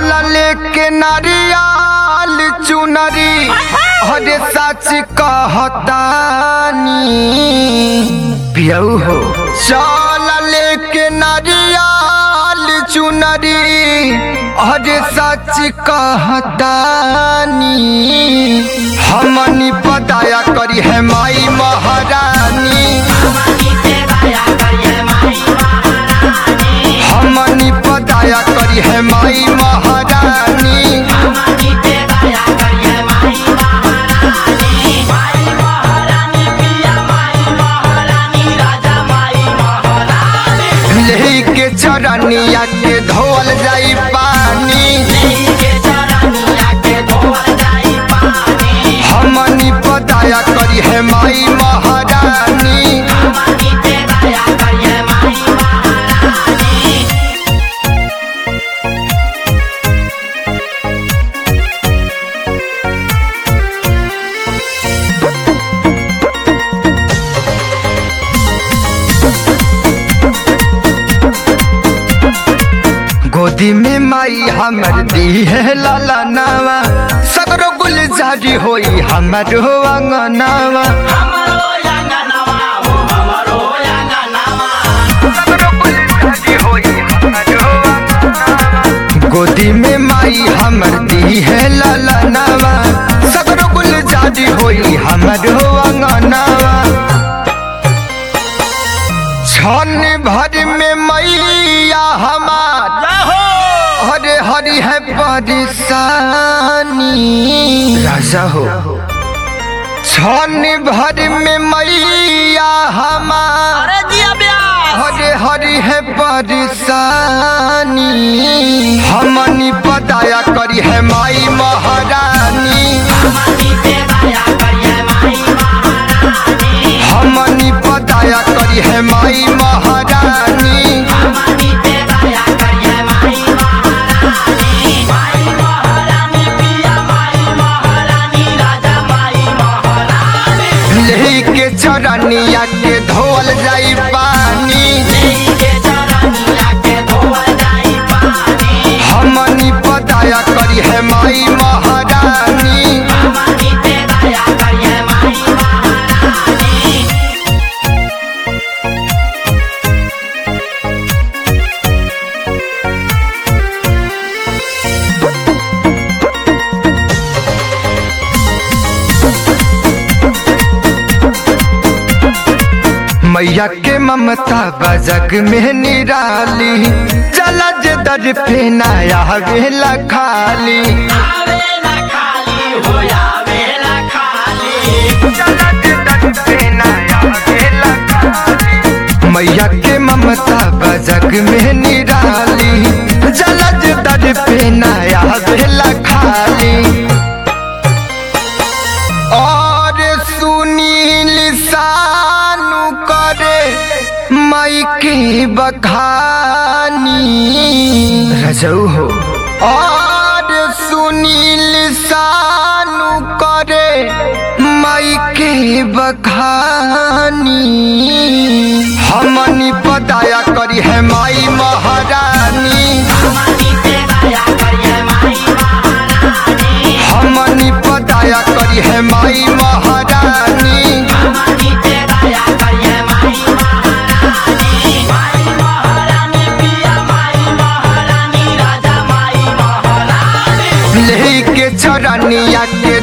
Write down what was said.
चहल लेके नारियल चुनरी हरे सच कहतानी पियऊ हो चल लेके नारियल चुनरी हरे सच कहतानी हमनी पताया करी है माई महारानी हमनी पताया करी है माई महारानी लेही के चरनिया के धोल जाई पानी हमनी पताया करी है माई महारानी गोदी में माई हमर दी है लाला नावा सगरो गुलजारी होई हमर हो अंगनावा सगरो गुलजारी होई हमर हो अंगनावा। गोदी में माई हमर दी है लाला नावा सगरो गुलजारी होई हमर हो अंगनावा छन भर में मैया हमार हरे हरि है परेशानी राजा हो छन भर में मैया हमार हरे हरि है परेशानी हमनी पताया करी है माई महारानी हमनी पताया करी है माई महारानी लेही के चरनिया के धोल जाई पानी हमनी पताया करी है माई महारानी मैया के ममता बजग में निराली जलज दर पे नया वेला खाली जलज दर पे नया वेला खाली। मैया के ममता बजग में निराली जलज दर पे नया वेला खाली और सुनील सानु करे मई के बखानी रजऊ हो और सुनील सानु करे मई के बखानी हमनी पताया करी है माई महारानी हमनी पताया करी है माई महारानी लेही के चरनिया के